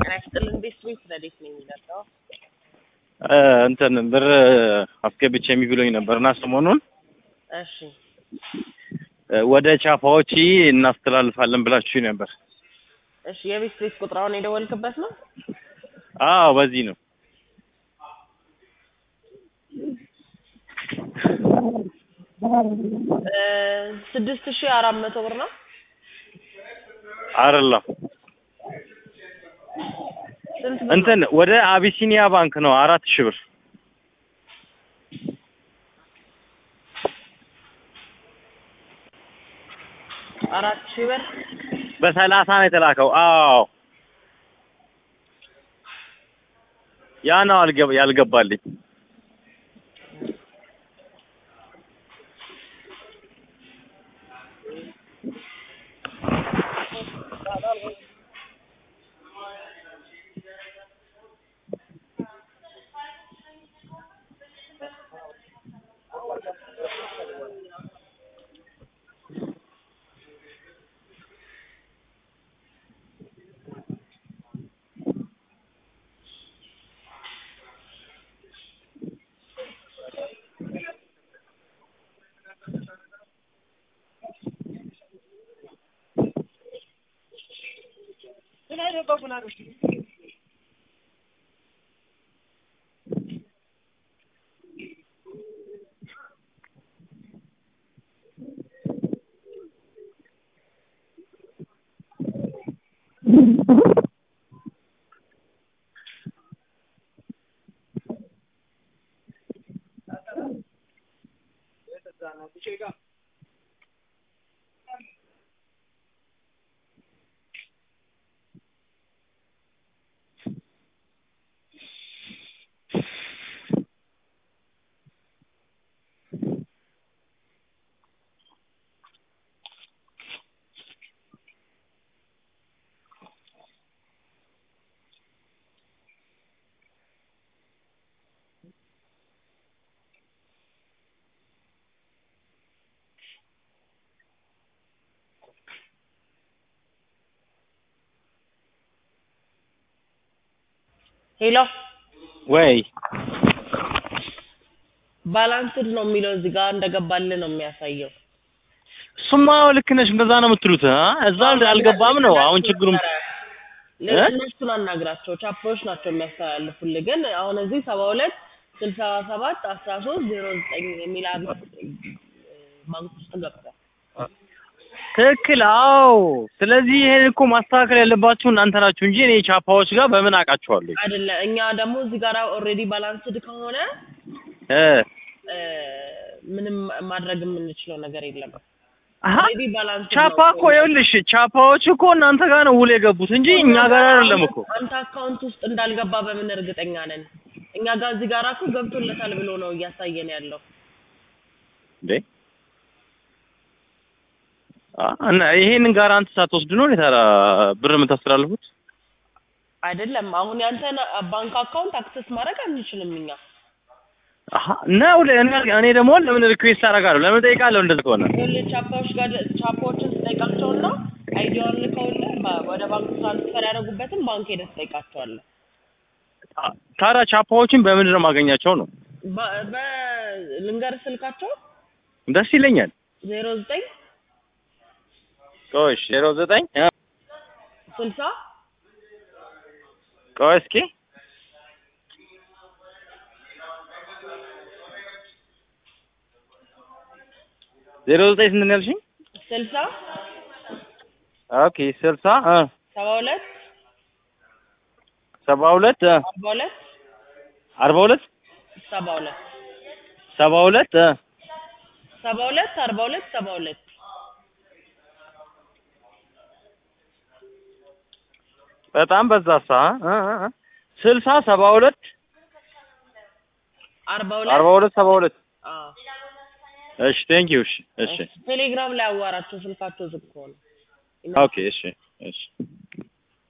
ጤና ይስጥልን ቤት ቤት ረዴት ነው የሚለው እንትን ብር አስገብቼ የሚብሎኝ ነበርና ሰሞኑን እሺ ወደ ቻፓዎች እናስተላልፋለን ብላችሁ ነበር። እሺ የቤት ቤት ቁጥራውን የደወልክበት ነው አዎ በዚህ ነው። ስድስት ሺህ አራት መቶ ብር ነው አይደለም ስንት ብር ነው? እንትን ወደ አቢሲኒያ ባንክ ነው አራት ሺህ ብር አራት ሺህ ብር በሰላሳ ነው የተላከው። አዎ ያ ነው አልገባ ያልገባልኝ። ሄሎ ወይ ባላንስድ ነው የሚለው እዚህ ጋር እንደገባልህ ነው የሚያሳየው። እሱማ ልክ ነሽ፣ እንደዛ ነው የምትሉት። አ? እዛ አልገባም ነው አሁን ችግሩም እነሱን አናግራቸው ቻፖች ናቸው የሚያስተላልፉልህ። ግን አሁን እዚህ ሰባ ሁለት ስልሳ ሰባት አስራ ሶስት ዜሮ ዘጠኝ የሚል አቢት ባንክ ውስጥ ገብቷል። ትክክል። አዎ። ስለዚህ ይሄን እኮ ማስተካከል ያለባችሁ እናንተ ናችሁ እንጂ እኔ ቻፓዎች ጋር በምን አውቃቸዋለሁ? አይደለ እኛ ደግሞ እዚህ ጋር ኦልሬዲ ባላንስድ ከሆነ እ እ፣ ምንም ማድረግ የምንችለው ነገር የለም። አሀ ኦልሬዲ ባላንስድ ቻፓ እኮ ይኸውልሽ፣ ቻፓዎች እኮ እናንተ ጋር ነው ውል የገቡት እንጂ እኛ ጋር አይደለም እኮ። አንተ አካውንት ውስጥ እንዳልገባ በምን እርግጠኛ ነን? እኛ ጋር እዚህ ጋር እኮ ገብቶለታል ብሎ ነው እያሳየን ያለው። እንዴ አ እና ይሄንን ጋራንት ሳትወስዱ ነው ታዲያ ብር የምታስተላልፉት? አይደለም አሁን ያንተን ባንክ አካውንት አክሰስ ማድረግ አንችልም እኛ። አሀ ነው እኔ እኔ ደግሞ ለምን ሪኩዌስት አደርጋለሁ? ለምን ጠይቃለሁ? እንደዚህ ከሆነ ይኸውልህ ቻፓዎች ጋር ቻፓዎችን ትጠይቃቸውና አይዲያውን ልከውልህ በ- ወደ ባንክ ትራንስፈር ያደረጉበትን ባንክ ሄደህ ትጠይቃቸዋለህ። ታ- ታዲያ ቻፓዎችን በምንድን ነው የማገኛቸው ነው? በ- በ- ልንገርህ ስልካቸው ደስ ይለኛል። ዜሮ ዘጠኝ ቆይ ዜሮ ዘጠኝ እ ስልሳ ቆይ እስኪ ዜሮ ዘጠኝ ስንት ነው ያልሽኝ? ስልሳ ኦኬ ስልሳ እ ሰባ ሁለት ሰባ ሁለት እ አርባ ሁለት አርባ ሁለት ሰባ ሁለት ሰባ ሁለት እ ሰባ ሁለት አርባ ሁለት ሰባ ሁለት በጣም በዛሳ እ እ እ ስልሳ ሰባ ሁለት አርባ ሁለት አርባ ሁለት ሰባ ሁለት አዎ እሺ ቴንክ ዩ እሺ እሺ ቴሌግራም ላይ አዋራቸው ስልካቸው ዝግ ከሆነ ኦኬ እሺ እሺ